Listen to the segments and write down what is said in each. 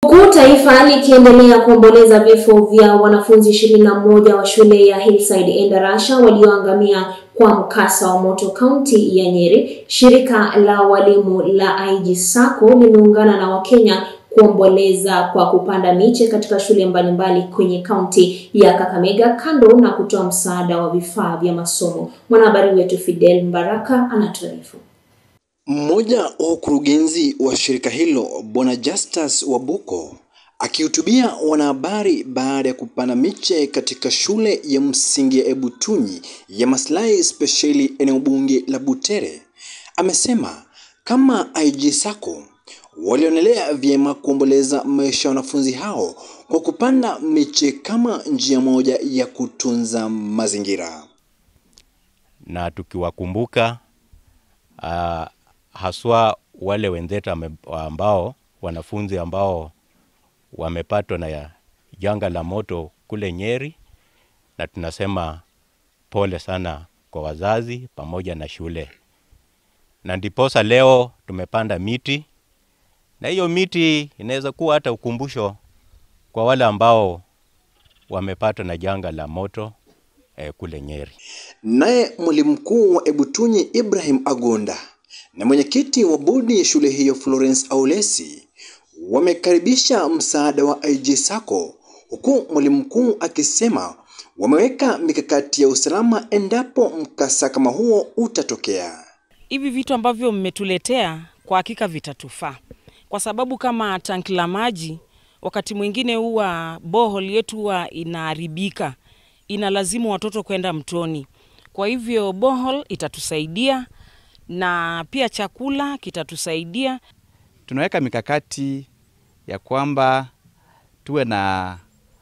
Huku taifa likiendelea kuomboleza vifo vya wanafunzi ishirini na moja wa shule ya Hillside Endarasha walioangamia kwa mkasa wa moto kaunti ya Nyeri, shirika la walimu la IG Sacco limeungana na Wakenya kuomboleza kwa kupanda miche katika shule mbalimbali kwenye kaunti ya Kakamega kando na kutoa msaada wa vifaa vya masomo. Mwanahabari wetu Fidel Mbaraka anatuarifu. Mmoja wa ukurugenzi wa shirika hilo Bwana Justus Wabuko akihutubia wanahabari baada ya kupanda miche katika shule ya msingi ya Ebutunyi ya maslahi spesheli eneo bunge la Butere amesema kama IG Sacco walionelea vyema kuomboleza maisha ya wanafunzi hao kwa kupanda miche kama njia moja ya kutunza mazingira, na tukiwakumbuka uh, haswa wale wenzetu ambao wanafunzi ambao wamepatwa na janga la moto kule Nyeri, na tunasema pole sana kwa wazazi pamoja na shule, na ndiposa leo tumepanda miti, na hiyo miti inaweza kuwa hata ukumbusho kwa wale ambao wamepatwa na janga la moto eh, kule Nyeri. Naye mwalimu mkuu wa Ebutunyi Ibrahim Agonda na mwenyekiti wa bodi ya shule hiyo Florence Aulesi wamekaribisha msaada wa IG Sacco, huku mwalimu mkuu akisema wameweka mikakati ya usalama endapo mkasa kama huo utatokea. Hivi vitu ambavyo mmetuletea kwa hakika vitatufaa, kwa sababu kama tanki la maji wakati mwingine huwa bohol yetu huwa inaharibika, inalazimu watoto kwenda mtoni. Kwa hivyo bohol itatusaidia na pia chakula kitatusaidia. Tunaweka mikakati ya kwamba tuwe na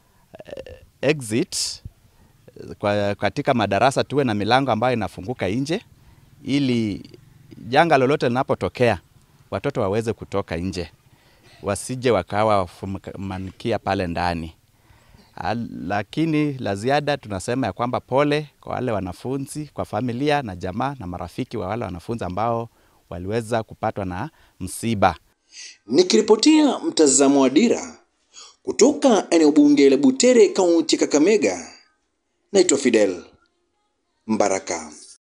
exit kwa katika madarasa, tuwe na milango ambayo inafunguka nje, ili janga lolote linapotokea watoto waweze kutoka nje, wasije wakawa wafumanikia pale ndani. Lakini la ziada tunasema ya kwamba pole kwa wale wanafunzi, kwa familia na jamaa na marafiki wa wale wanafunzi ambao waliweza kupatwa na msiba. Nikiripotia mtazamo wa Dira kutoka eneo bunge la Butere, kaunti ya Kakamega, naitwa Fidel Mbaraka.